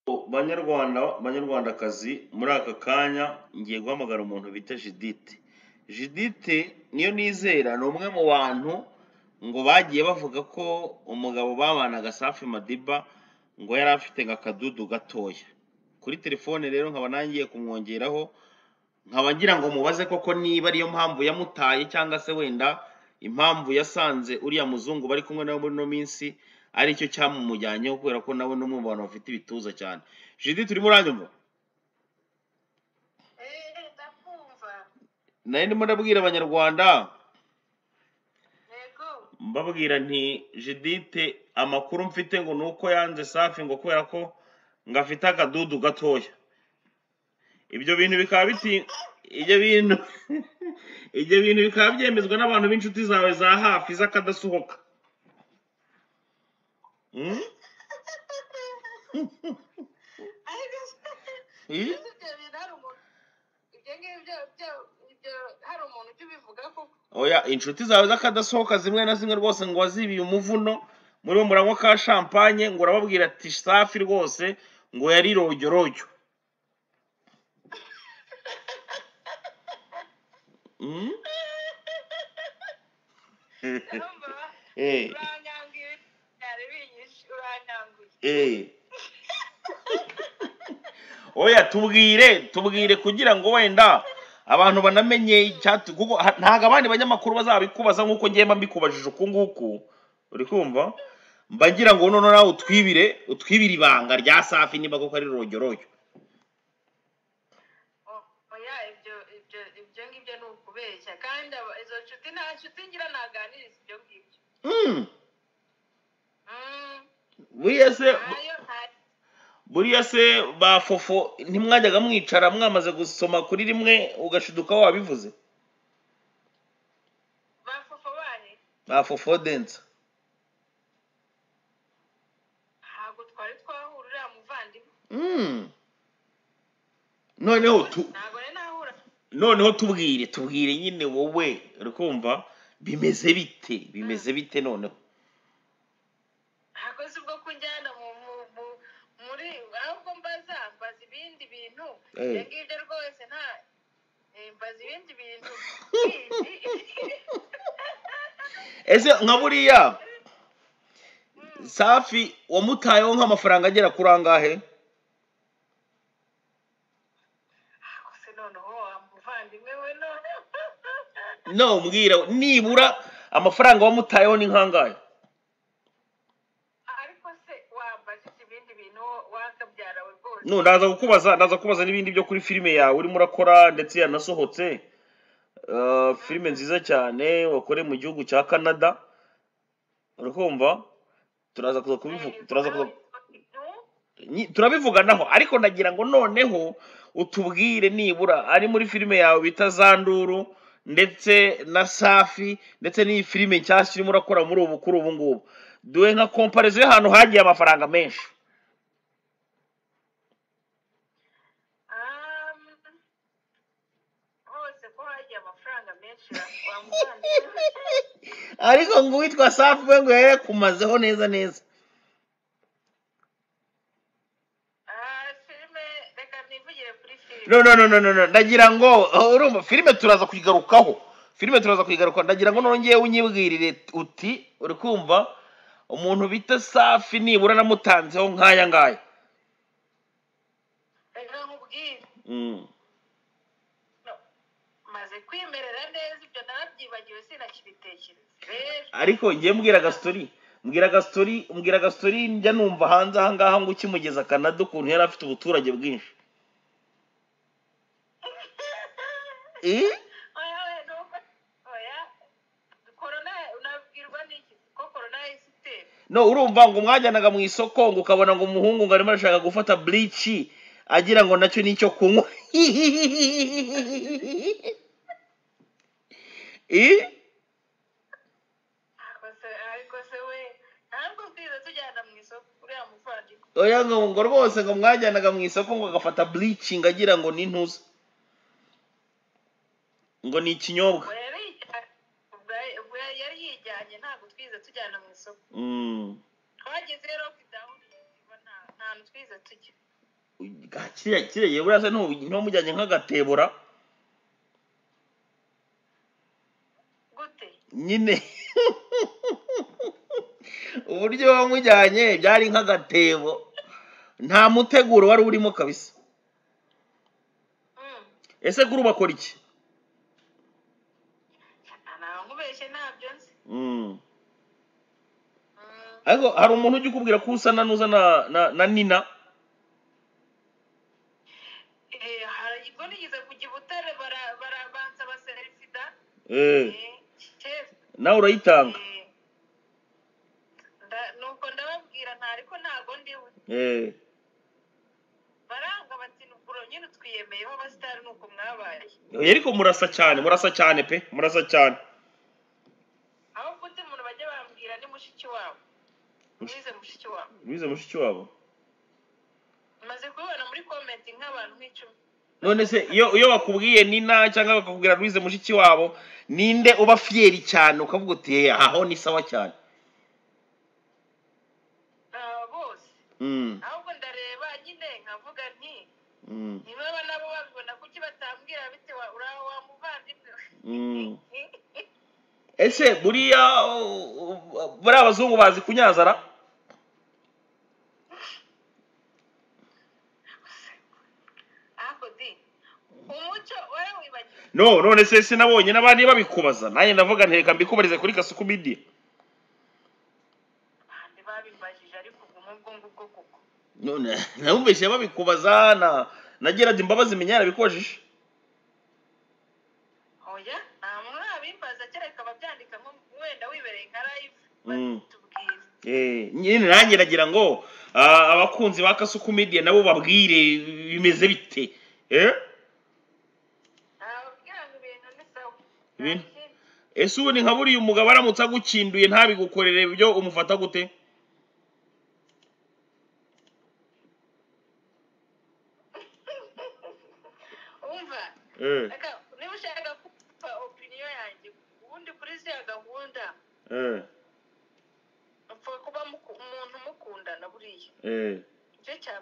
banyarwanda banyarwandakazi muri aka kanya ngiye guhamagara umuntu bita judithe judithe niyo nizera ni umwe mu bantu ngo bagiye bavuga ko umugabo babanaga safi madiba ngo yari afite nka akadudu gatoya kuri telefone rero nkaba nangiye kumwongeraho nkaba ngira ngo mubaze koko niba ariyo mpamvu yamutaye cyangwa se wenda impamvu yasanze uriya muzungu bari kumwe nawe muri ino minsi aricyo cyamumujyanyeho kubera ko nawe ni umwe mu bantu bafite ibituza cyane judithe urimo uranyumva Eh, ndakumva nari ndimo ndabwira abanyarwanda yego mbabwira nti judithe amakuru mfite ngo ni uko yanze safi ngo kubera ko ngo afite akadudu gatoya ibyo bintu bikaba biti ibyo bintu ibyo bintu bikaba byemezwa n'abantu b'inshuti zawe za hafi z'akadasuhoka Mm? ariko Eh? ese ibyo bintu hari umuntu ibyo ngibyo byo- ibyo hari umuntu ujya ubivuga koko oya inshuti zawe z'akadasohoka zimwe na zimwe rwose ngo wazibiye umuvuno muri bo muranywa ka shampanye ngo urababwira ati safi rwose ngo yari rojyorojyo Mm? urumva Eh, uranyanguye byari binyishe uranyanguye eh. oya tubwire tubwire kugira ngo wenda abantu banamenye icyatu kuko ha- ntabwo abandi banyamakuru bazabikubaza nk'uko ngiye mba mbikubajije uku nguku uri kumva mba ngira ngo noneho nawe utwibire utwibire ibanga rya safi niba koko ari rojyorojyo O- oya ibyo ibyo ibyo ngibyo ni ukubeshya kandi aba- izo nshuti nta nshuti ngira naganiriza ibyo ngibyo Mm, Mm, buriya se ntayo nta- buriya se ba fofo ntimwajyaga mwicara mwamaze gusoma kuri rimwe ugashiduka wabivuze bafufa bane ba fofo densa ntabwo twari twahura uriya muvandimwe Mm. noneho tu ntabwo rero nahura noneho tubwire tubwire nyine wowe uri kumva bimeze bite bimeze bite noneho ntabwo si bwo kunjyana mu mu- mu- muri ahubwo mbaza mbaza ibindi bintu Eh. ibyo ngibyo rwose nta eh, mbaza ibindi bintu ese nka buriya safi wamutayeho nk'amafaranga agera kuri angahe gusa noneho wa muvandimwe we none no mbwira nibura amafaranga wamutayeho ni nk'angahe ariko se wambajije ibindi bintu wakabyara we rwose no ndaza kukubaza ndaza kukubaza n'ibindi byo kuri filime yawe urimo urakora ndetse yanasohotse Eh, filime nziza cyane wakoreye mu gihugu cya canada urakumva turaza kuza kubivuga Eh, turaza kuza nawe ibintu Nyi- turabivuganaho ariko nagira ngo noneho utubwire nibura ari muri filime yawe bita zanduru ndetse na safi ndetse n'iyi filime nshyashya urimo urakora muri ubu kuri ubu ngubu duhe nka komparizo y'ahantu hagiye amafaranga menshi um, hose ko hagiye amafaranga menshi wa- wa muvandimwe we. ariko ngo uwitwa safi we ngo yari yakumazeho neza neza Ah, filime reka nivugire kuri filime no no no no no no ndagira ngo uh, urumva filime turaza kuyigarukaho filime turaza kuyigarukaho ndagira ngo nongeye unyibwirire uti uri kumva umuntu bita safi nibura namutanzeho nk'aya ngaya reka nkubwire Mm. no maze kwimerera neza ibyo narabyibagiwe sinakibitekereza rero ariko ngiye mbwira agastori mbwira agastori mbwira agastori njya numva hanze ahangaha ngo ukimugeza kanada ukuntu yari afite ubuturage bwinshi Eh? oya oya nuko oya korona unabwirwa n'iki ko korona yahise itera no urumva ngo mwajyanaga mu isoko ngo ukabona ngo umuhungu ngo arimo arashaka gufata burici agira ngo nacyo nicyo kunywa Eh? ariko se ariko se we ntabwo twiza tujyana mu isoko uriya muvandimwe oya ngo ngo rwose ngo mwajyanaga mu isoko ngo agafata burici ngo agira ngo ni intuza ngo ni ikinyobwa ubwo yari yijyanye ubwo yari- ubwo yari yari yijyanye ntabwo twiza tujyana mu isoko Mm. twageze rero kidahu nta nta hantu twiza tujya Ga- kiriya kiriya yewe urasa n'ubu- ntumujyanye nk'agatebura gute nyine uburyo wamujyanye byari nk'agatebo nta muteguro wari urimo kabisa Mm. ese kuri ubu akora iki ntankubeshye ntabyo nzi Mm. Mm. ariko hari umuntu ujya ukubwira ko usa na nuza na, na, na nina Eh, hari- ubwo nigeze kujya i butare bara- barabanza baserifida eh, Eh, chef, nawe urayitanga eh, nda- nuko ndababwira nta ariko ntabwo ndiwe eh. baranga bati nuguro nyine utwiyemeyeho abasitari nuko mwabaye Oya, ariko murasa cyane murasa cyane pe murasa cyane aho kundi umuntu bajya bambwira ni mushiki wabo mwize mushiki wabo bize mushiki wabo maze kubibona muri komenti nk'abantu nk'icumi none se iyo iyo bakubwiye nina cyangwa bakakubwira rwize mushiki wabo ninde uba fiyeri cyane ukavuga uti "Eh, aho ni sawa cyane Ah, bose Mm, ahubwo ndareba nyine nkavuga nti mm, ntibaba nabo babibona kuki batambwira bitewe uraho wa muvandimwe we?" mm. ese buriya uh, uh, buriya abazungu bazi kunyazara ariko di umuco warawibagiwe no none se sinabonye n'abandi babikubaza nanjye ndavuga nti reka mbikubarize kuri kasuku media abandi babibajije ariko ubwo ubwo ngubwo kuko none nabumvise babikubaza na na gerard imbabazi menya yarabikojije oya nta muntu abimbaza kereka babyandika nko wenda wibereye nka live Mm. batubwira Eh, nyine nanjye nagira ngo ah, abakunzi ba kasuku media nabo babwire bimeze bite eh nababwira ngo ibintu ni sawa Ibintu? Nta kindi. ese ubundi nka buriya umugabo aramutse agukinduye ntabigukorere ibyo umufata gute umva reka niba ushaka kumva opiniyo yanjye ubundi kuri ziriya gahunda mupfa kuba muku- umuntu mukundana buriya igice cya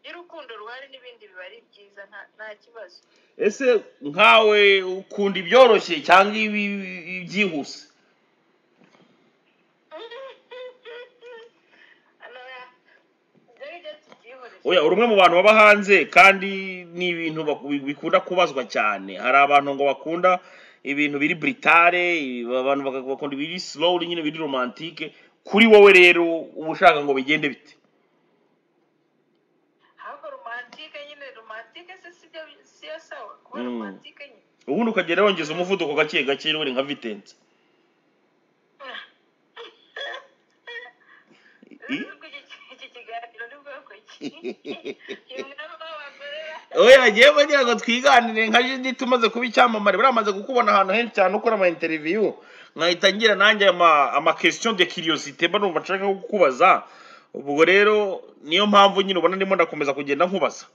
iyo urukundo ruhari n'ibindi biba ari byiza nta- nta kibazo ese nkawe ukunda ibyoroshye cyangwa ibi- ibyihuse hano ibyo ngibyo tubyihoreze oya uri umwe mu bantu baba hanze kandi ni ibintu baku- bikunda kubazwa cyane hari abantu ngo bakunda ibintu biri britare abantu baka- bakunda ibiri slowly nyine biri romantike kuri wowe rero uba ushaka ngo bigende bite ahubwo romantike nyine romantike se si byo- si yo sawa kuba Mm. romantike nyine ubundi ukagenda wongeza umuvuduko gake gake rero uri nka vitense I- Nubwo iki- iki kiganiro ni bwoko ki uyu mwami w'abagorera oya ngewe bagira ngo twiganire nka judith umaze kuba icyamamare buriya amaze kukubona ahantu henshi cyane ukora ama interview nkahita ngira nanjye ama ama question de curiosité mba numva nshaka kukubaza ubwo rero niyo mpamvu nyine ubona ndimo ndakomeza kugenda nkubaza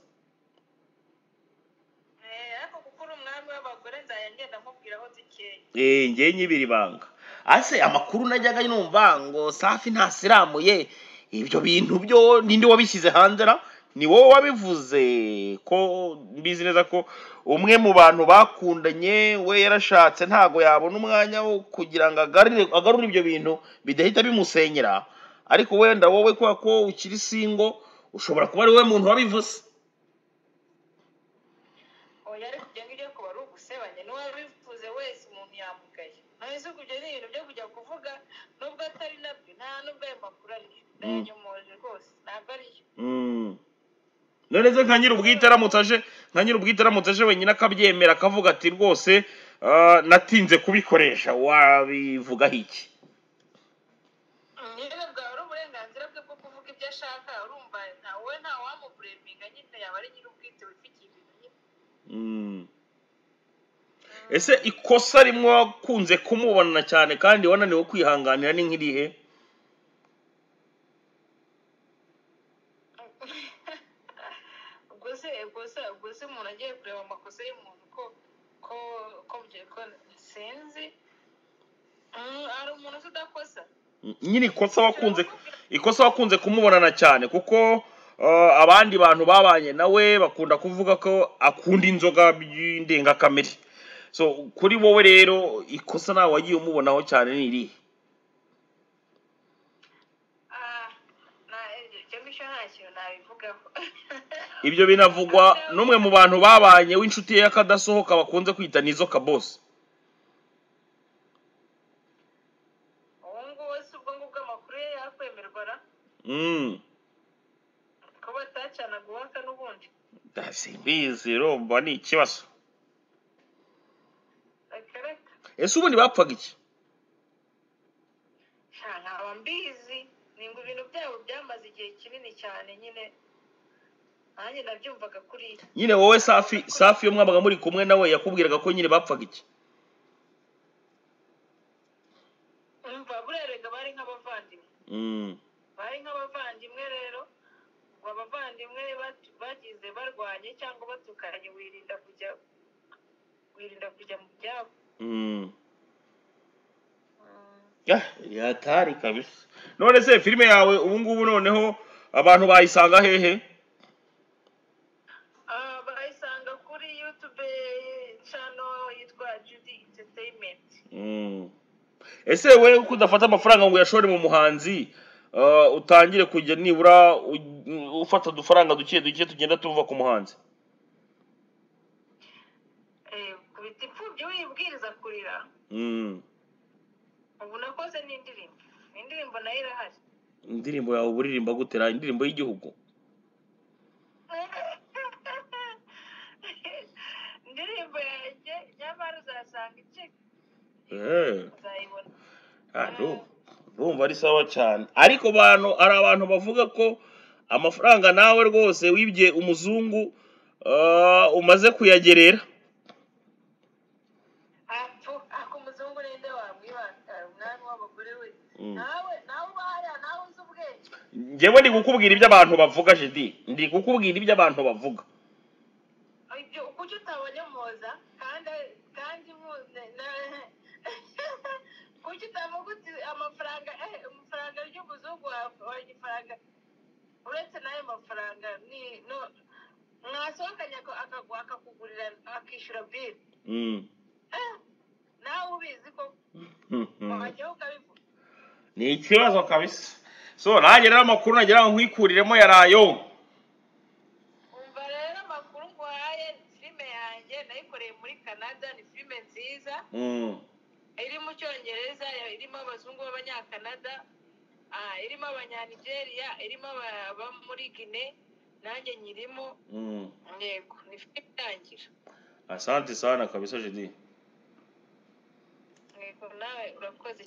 Eh, ariko kuko uri umwami w'abagore nzajya ngenda mubwira aho dukeye eh ngewe nyibira ibanga ase amakuru najyaga numva ngo safi ntasiramuye ibyo bintu byo ninde wabishyize hanze ra ni wowe wabivuze ko mbizi neza ko umwe mu bantu bakundanye we yarashatse ntago yabona umwanya wo kugira ngo agarure agarure ibyo bintu bidahita bimusenyera ariko wenda wowe kubera ko ukiri singo ushobora kuba ari wowe muntu wabivuze oya ariko ibyo ngibyo kuba ari ugusebanya n'uwabivuze wese umuntu yamugaye nahise ubwo ibyo ni ibintu byo kujya kuvuga nubwo atari nabyo nta nubwo ayo makuru ariyo ndayanyomoje rwose ntabwo ariyo Mm. none se nka nyir'ubwite aramutse aje nka nyir'ubwite aramutse aje wenyine akabyemera akavuga ati rwose ah, natinze kubikoresha wabivugaho iki nyine bwawe ari uburenganzira bwe bwo kuvuga ibyo ashaka urumva ntawe nta wamubureminga nyine yaba ari nyir'ubwite wifitiye ibintu nyine Mm. ese ikosa rimwe wakunze kumubona cyane kandi wananiwe kwihanganira ni nk'irihe ubwo se ubwo se ubwo se umuntu agiye kureba amakosa y'umuntu ko ko ko bye- ko sinzi Mm, hari umuntu uzi udakosa Mm, nyine ikosa wakunze ikosa wakunze kumubonana cyane kuko Eh, abandi bantu babanye nawe bakunda kuvuga ko akunda inzoga y'indengakamere so kuri wowe rero ikosa nawe wagiye umubonaho cyane ni irihe Ah, na ibyo ngibyo nta kintu nabivugaho ibyo binavugwa n'umwe mu bantu babanye w'inshuti ye y'akadasohoka bakunze kwita nizo kabose ubu ngubu si ubwo ngubwo amakuru ye yakwemerwa ra mm. ko batacanaga uwaka n'ubundi simbizi urumva ni ikibazo akareka ese ubundi bapfaga iki nta nkaba mbizi ni ngo ibintu byabo byamaze igihe kinini cyane nyine nanjye nabyumvaga kuriya nyine wowe safi safi iyo mwabaga muri kumwe nawe yakubwiraga ko nyine bapfaga iki umva buriya rega bari nk'abavandimwe Mm, bari nk'abavandimwe rero ngo abavandimwe bat- bagize barwanye cyangwa batukanye wirinda kujya wirinda kujya mu byabo mm. Ah, yatari kabisa none se filime yawe ubu ngubu noneho abantu bayisanga hehe Ah, bayisanga kuri yutube channel yitwa judy entertainment Mm. ese wowe uko udafata amafaranga ngo uyashore mu muhanzi ah, utangire kujya nibura u- ufata udufaranga duke duke tugenda tuva ku muhanzi Eh, kubita imfubyi wibwiriza kurira Mm. ubu nakoze n'indirimbo indirimbo nayo irahari indirimbo yawe uburirimba gutera indirimbo y'igihugu indirimbo yanjye nyamara uzasanga icika Eh. uzayibona Ah, ndu- ndumva ari sawa cyane ariko abantu hari abantu bavuga ko amafaranga nawe rwose wibye umuzungu ah, umaze kuyagerera apfu ako umuzungu ninde wamwibanga umwami w'abagore we Mm. nawe nawe ubahariya nawe uzi ubwenge njyewe ndi kukubwira ibyo abantu bavuga jidi ndi kukubwira ibyo abantu bavuga ibyo kuki utabonye muhoza kandi kandi mu- ne- ne- kuki utavuga uti amafaranga eh amafaranga ry'umuzungu wa- wa ifaranga uretse n'ayo mafaranga ni no mwasohokanye aka- akagu- akakugurira akishyura bili Mm. nawe ubizi ko wajyaho ukabivuga ni ikibazo kabisa so nanjye rero amakuru nagira ngo nkikuriremo yarayo umva rero amakuru nguhaye filime yanjye nayikoreye muri canada ni filime nziza Mm. iri mu cyongereza irimo abazungu b'abanyakanada ah, irimo abanyanigeriya irimo aba- abo muri gine nanjye nyirimo Mm. yego ni filime itangira asante sana kabisa jidi yego nawe urakoze